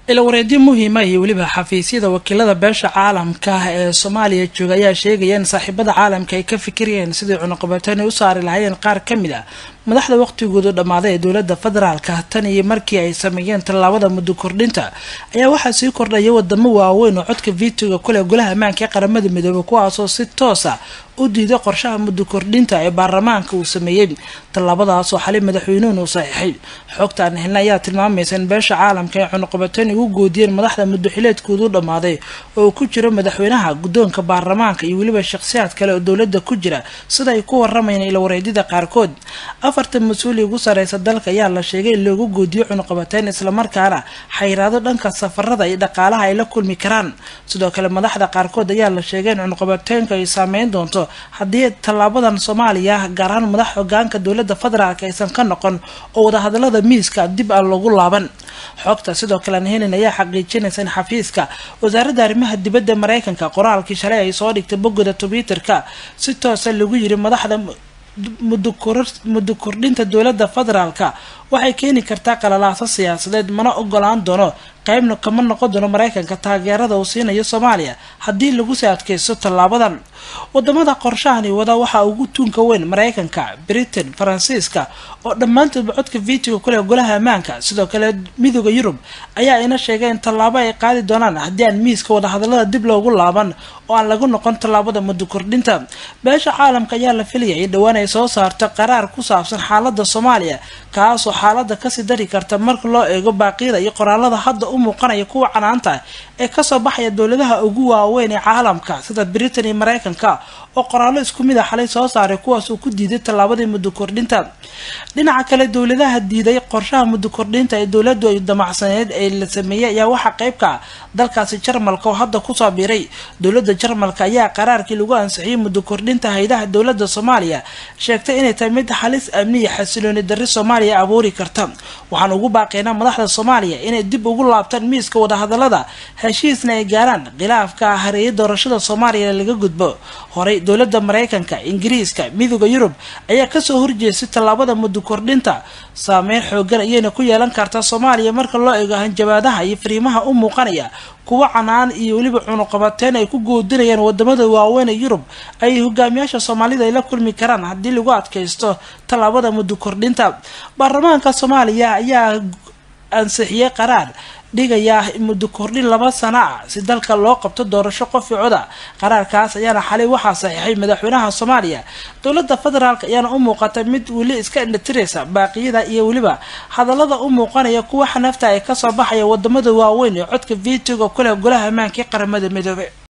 ilawareedyo muhiima iyo weliba xafiisyada wakiilada beesha caalamka ee soomaaliya jooga ayaa sheegaya in saaxiibada caalamka ay ka fikirayeen sidii cunuqabateyn ay u saari lahaayeen qaar ka mid a madaxda waqtigoodu dhammaaday ee dowladda federaalka tan iyo markii ay sameeyeen tallaabada muddo kordhinta ayaa waxaa sii kordhaya wadamo waaweyn oo codka vitoga kuleh golaha ammaanka ee qaramada midoobay kuwaasoo si toosa u diiday qorshaha muddo kordhinta ee baarlamaanka uu sameeyey tallaabadaasoo xali madaxweynuhun uu saxiixay xogta aan helna ayaa tilmaamaysa in beesha caalamka ay cunuqabateyn ugu goodiyeen madaxda muddoxileedkoodu dhammaaday oo uu ku jiro madaxweynaha guddoonka baarlamaanka iyo weliba shakhsiyaad kale oo dowladda ku jira sida ay ku waramayeen ilawareedyada qaarkood afartan mas-uuli ugu sareysa dalka ayaa la sheegay in loogu goodiyo cunuqabateyn islamarkaana xayiraado dhanka safarada iyo dhaqaalaha ay la kulmi karaan sidoo kale madaxda qaarkood ayaa la sheegay in cunuqabateynku ay saameyn doonto haddii tallaabadan soomaaliya gaar ahaan madax hogaanka dowladda federaalk aysan ka noqon oo wadahadalada miiska dib aan lagu laaban xogta sidoo kale aan helin ayaa xaqiijinaysa in xafiiska wasaaradda arrimaha dibadda mareykanka qoraalkii shalay ay soo dhigtay bogoda twitterka si toosa lagu yiri madaxda muddo kordhinta dowladda federaalka waxay keeni kartaa qalalaaso siyaasadeed mana ogolaan doono qeybna kama noqon doono mareykanka taageerada uu siinayo soomaaliya haddii lagu sii adkeysto tallaabadan wadamada qorshahani wada waxaa ugu tuunka weyn mareykanka britain faransiiska oo dhammaantoodba codka vitoga kuleh golaha ammaanka sidoo kale midooda yurub ayaa ina sheegay in tallaabo ay qaadi doonaan haddii aan miiska wadahadalada dib loogu laaban oo aan lagu noqon tallaabada muddo kordhinta beesha caalamka ayaa la filayay in dhowaan ay soo saarto qaraar ku saabsan xaalada soomaaliya kaasoo xaalada kasii dari karta marka loo eego baaqyada iyo qoraalada hadda u muuqanaya kuwa canaanta ee kasoo baxaya dowladaha ugu waaweyn ee caalamka sida britain iyo mareykanka oo qoraallo isku mid a xalay soo saaray kuwaas uu ku diiday tallaabadii muddo kordhinta dhinaca kale dowladaha diiday qorshaha muddo kordhinta ee dowladu ay damacsaneed ee la sameeyey ayaa waxaa qeybka dalkaasi jarmalka oo hadda kusoo biiray dowlada jarmalka ayaa qaraarkii lagu ansixiyey muddo kordhinta haydaha dowlada soomaaliya sheegtay inay tahay mid halis amniya xasilooni darri soomaaliya abuuri karta waxaan ugu baaqeynaa madaxda soomaaliya inay dib ugu laabtaan miiska wadahadalada heshiisna ay gaaraan khilaafka hareeyay doorashada soomaaliya laga gudbo horey dowlada mareykanka ingiriiska midooda yurub ayaa kasoo horjeestay tallaabada muddo kordhinta saameyn xoogan ayayna ku yeelan kartaa soomaaliya marka loo eego hanjabaadaha iyo fariimaha u muuqanaya kuwa canaan iyo weliba cunuqabateyn ay ku goodinayaan wadamada waaweyn ee yurub ay hogaamiyaasha soomaalida ay la kulmi karaan haddii lagu adkaysto tallaabada muddo kordhinta baarlamaanka soomaaliya ayaa ansixiyey qaraar dhigaya muddo kordhin laba sana ah si dalka loo qabto doorasho qofi coda qaraarkaas ayaana xalay waxaa saxiixay madaxweynaha soomaaliya dowlada federaalk ayaana u muuqata mid weli iska indhatiraysa baaqiyada iyo weliba hadalada u muuqanaya kuwa xanafta ay kasoo baxaya wadamada waaweyn ee codka vitoga kuleh golaha ammaanka ee qaramada midoobe